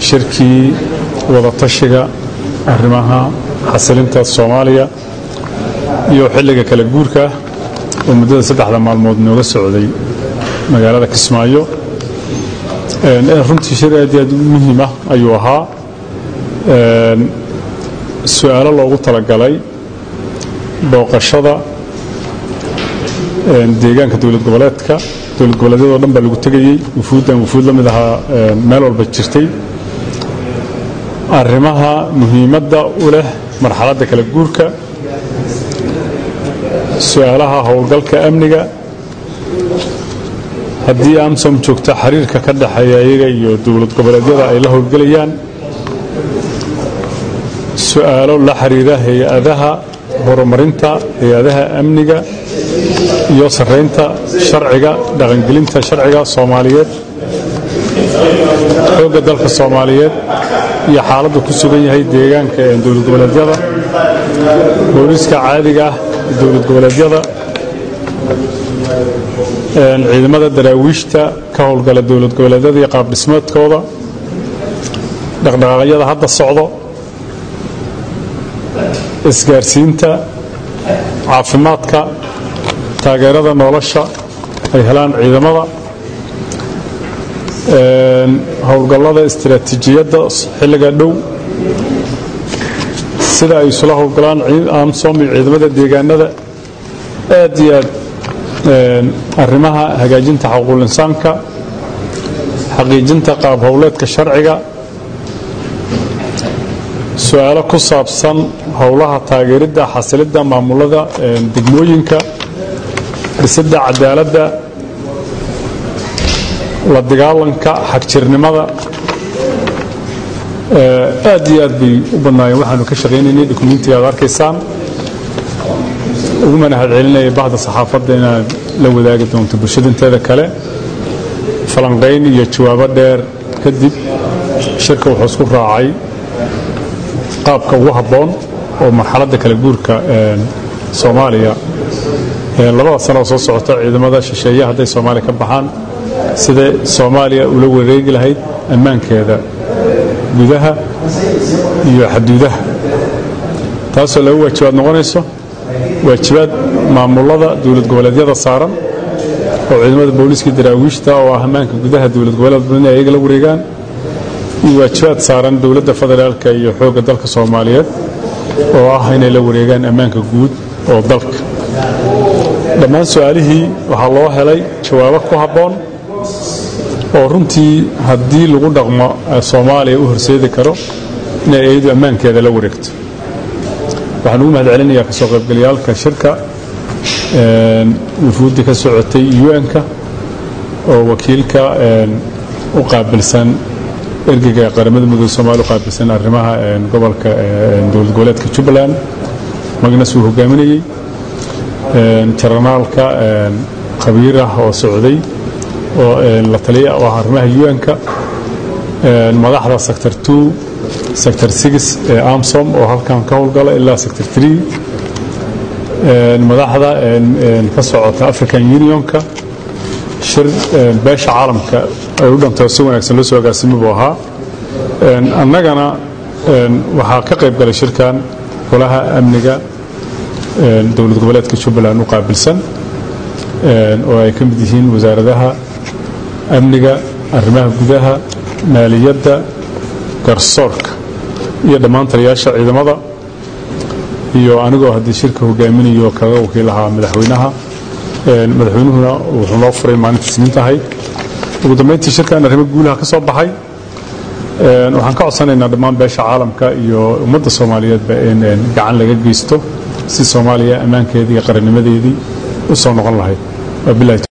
shirkii wadatashiga arrimaha xasilinta soomaaliya iyo xilliga kala guurka oo muddada saddexda maalmood nooga socday magaalada kismaayo runtii shir aad iyo aad u muhiima ayuu ahaa su-aalo loogu talagalay booqashada deegaanka dowlad goboleedka dowlad goboleedyadoo dhan baa lagu tegayey wufuuddan wufuud la mid ahaa meel walba jirtay arrimaha muhiimadda u leh marxaladda kala guurka su-aalaha howlgalka amniga haddii amsom joogta xiriirka ka dhexeeya iyaga iyo dowlad goboleedyada ay la howlgelayaan su-aalo la xiriira hay-adaha horumarinta hay-adaha amniga iyo sarraynta sharciga dhaqangelinta sharciga soomaaliyeed xoogga dalka soomaaliyeed iyo xaaladdu ku sugan yahay deegaanka ee dowlad goboleedyada booliiska caadiga ah ee dowlad goboleedyada ciidamada daraawiishta ka howlgala dowlad goboleedyada iyo qaabdhismeedkooda dhaqdhaqaaqyada hadda socdo isgaarsiinta caafimaadka taageerada nolosha ay helaan ciidamada howlgallada istiraatiijiyadda xilliga dhow sida ay isula howlgalaan amsom iyo ciidamada deegaanada aad iyo aad arrimaha hagaajinta xuquuqul insaanka xaqiijinta qaab howleedka sharciga su-aalo ku saabsan howlaha taageeridda xasilidda maamulada degmooyinka dhisidda cadaaladda la dagaalanka xagjirnimada aad iyo aad bay u badnaayeen waxaanu ka shaqaynaynay dokumentiga ad arkaysaan ugu manahad celinaya bahda saxaafadda inaad la wadaagi doonto bulshada inteeda kale falanqayn iyo jawaabo dheer kadib shirka wuxuu isku raacay qaabka ugu habboon oo marxaladda kala guurka soomaaliya labada sanoo soo socota ciidamada shisheeye hadday soomaaliya ka baxaan siday soomaaliya ula wareegi lahayd ammaankeeda gudaha iyo xaduudaha taasoo laba waajibaad noqonayso waajibaad maamulada dowlad goboleedyada saaran oo ciidamada booliiska daraawiishta oo ah ammaanka gudaha dowlad goboleed in ayaga la wareegaan iyo waajibaad saaran dowladda federaalka iyo xoogga dalka soomaaliyeed oo ah inay la wareegaan ammaanka guud oo dalka dhammaan su-aalihii waxaa loo helay jawaabo ku habboon oo runtii haddii lagu dhaqmo soomaaliya u horseedi karo inay iyadu ammaankeeda la wareegto waxaan ugu mahad celinayaa kasoo qaybgalayaalka shirka wufuuddii ka socotay un-ka oo wakiilka u qaabilsan ergeyga qaramada mudug somalia u qaabilsan arrimaha gobolka dowlad goboleedka jubbaland magnas uu hogaaminayey jaranaalka khabiir ah oo socday oo la taliya oo ah arrimaha un-ka madaxda sector two sector six ee amsom oo halkan ka howlgala ilaa sector three madaxda ka socota african unionka shir beesha caalamka ay u dhantoo si wanaagsan loo soo agaasimo buu ahaa annagana waxaa ka qayb galay shirkan golaha amniga dowlad goboleedka jubbaland u qaabilsan oo ay ka mid yihiin wasaaradaha amniga arrimaha gudaha maaliyadda garsoorka iyo dhammaan taliyaasha ciidamada iyo anigoo haddii shirka hogaaminayo kaga wakiil ahaa madaxweynaha madaxweynuhuna wuxuu noo furay maalinta isniinta ahayd ugu dambayntii shirkan arrimo guulaha ka soo baxay waxaan ka codsanaynaa dhammaan beesha caalamka iyo ummadda soomaaliyeedba in gacan laga geysto si soomaaliya ammaankeedii iyo qarannimadeedii u soo noqon lahayd